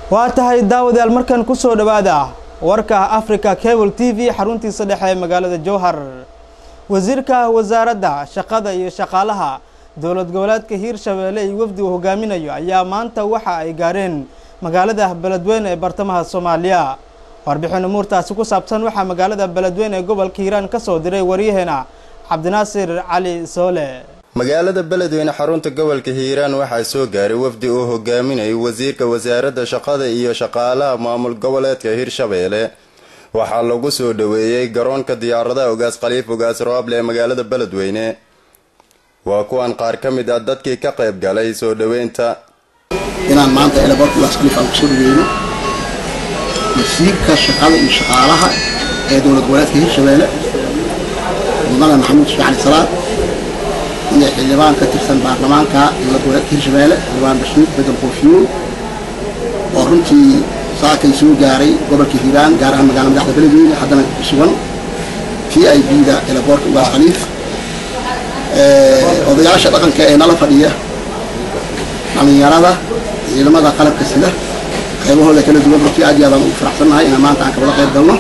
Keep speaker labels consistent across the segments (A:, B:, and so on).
A: waa tahay daawadayaal markan ku soo dhowaada warka africa cable t v xaruntiisa dhexe ee magaalada jowhar wasiirka wasaaradda shaqada iyo shaqaalaha dowlad goboleedka hiirshabeelle iyo wafdi uu hogaaminayo ayaa maanta waxa ay gaareen magaalada beledweyne ee bartamaha soomaaliya warbixin umuurtaasi ku saabsan waxaa magaalada beledweyne ee gobolka hiiraan ka soo diray waryaheena cabdinaasir cali soole
B: magaalada beledweyne xarunta gobolka hiiraan waxaa soo gaaray wafdi uu hogaaminayay wasiirka wasaaradda shaqada iyo shaqaalaha maamul goboleedka hiirshabeelle waxaa lagu soo dhoweeyey garoonka diyaaradaha ogaas khaliif ogaas roable ee magaalada beledweyne waa kuwan qaar ka mid ah dadkii ka qayb galay soo dhoweynta
C: inaan maanta elaboorka ogaas khaliif aan kusoo dhaweyno wasiirka shaqada iyo shaqaalaha ee dowlad goboleedka hiirshabeelle mudane maxamuud sheekh cali salaad iyo xildhibaan ka tirsan baarlamaanka dowlad goboleedka hiirshabeelle xildhibaan bashiir bedel koofiyuul oo runtii saakay soo gaaray gobolka hiiraan gaar ahaan magaalada madaxda beledweyne haddana ku sugan t i b da elaboorka ugaas khaliif odayaasha dhaqanka ee nala fadhiya dhalinyarada ciidamada qalabka sida qaybahooda kala duwan runtii aad iyo aadaan ugu faraxsannahay inaan maanta aan kabada qayb galno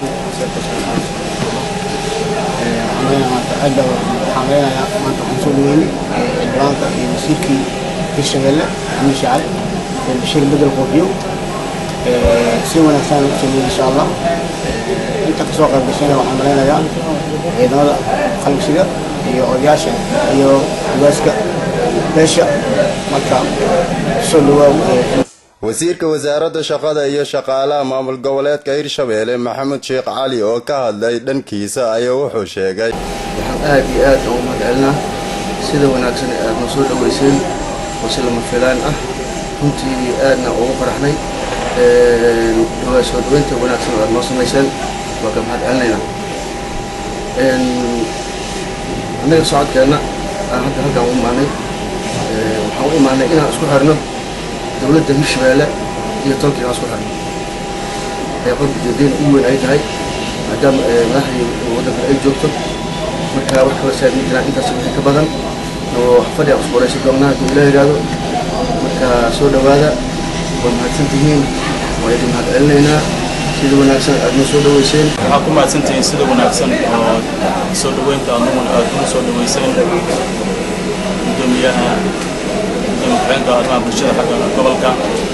D: waxaan leenayaa maanta waxaan soo dhaweynay xildhibaanka iyo wasiirkii hiirshabeelle xamiid shacali bashiir bedel qoofiyo si wanaagsan u soo insha allah inta kasoo qayb gashayna waxaan maleynayaa ciidamada qalabsiga iyo odayaasha iyo ugaaska beesha marka soo dhawaaw
B: wasiirka wasaaradda shaqada iyo shaqaalaha maamul goboleedka hiirshabeelle maxamed sheekh cali oo ka hadlay dhankiisa ayaa wuxuu sheegay
E: waxaan aad iyo aad ugu mahadcelinaa sida wanaagsan ee aad noo soo dhoweyseen oo si lama filaan ah runtii aadna ugu faraxnay soo dhaweynta wanaagsan oo aad noo samayseen waa ka mahadcelinaynaa annaga socodkeenna aan hadda halkaan u imaanay waxaan u imaanay inaan isku xirno dowladda hiirshabeelle iyo tolkii aan isku xirno ee qolka jeedeen ugu weyn ay tahay maadaama madaxdii waddanka ay joogto marka wax kala saadmi jiraan intaas wixii ka badan oo fadhi aan isku waraysan doonnaa hadduu ilaa yidhaahdo marka soo dhowaada waa mahadsan tihiin waa idin mahad celinaynaa sida wanaagsan aad noo soo dhoweyseen
F: waxaa ku mahadsantihiin sida wanaagsan oo soo dhoweynta aduguna aad ugu soo dhoweyseen gudoomiyaha gudoomiye ku-xigeenka arrimaha bulshada xagga gobolka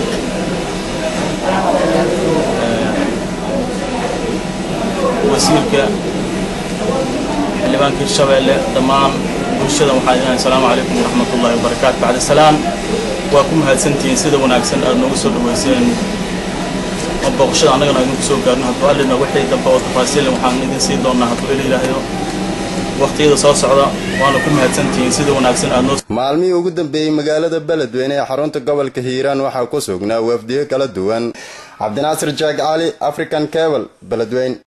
F: wasiirka xildhibaanka hirshabeelle dhammaan bulshada waxaa idin asalaamu calaykum waraxmatullahi wabarakaatu bacda salaam waa ku mahadsantihiin sida wanaagsan aad noogu soo dhoweyseen oo booqashada annagana idinku soo gaarno hadduu allina wixii dambe oo tafaasiil waxaan idin siin doonaa hadduu ila yidhaahdo waqtiyada soo socda waana ku mahadsantihiin sida wanaagsan aad noo
B: maalmihii ugu dambeeyey magaalada beledweyne ee xarunta gobolka hiiraan waxaa ku sugnaa wafdiyo kala duwan cabdinaasir jaag cali african cable beledweyne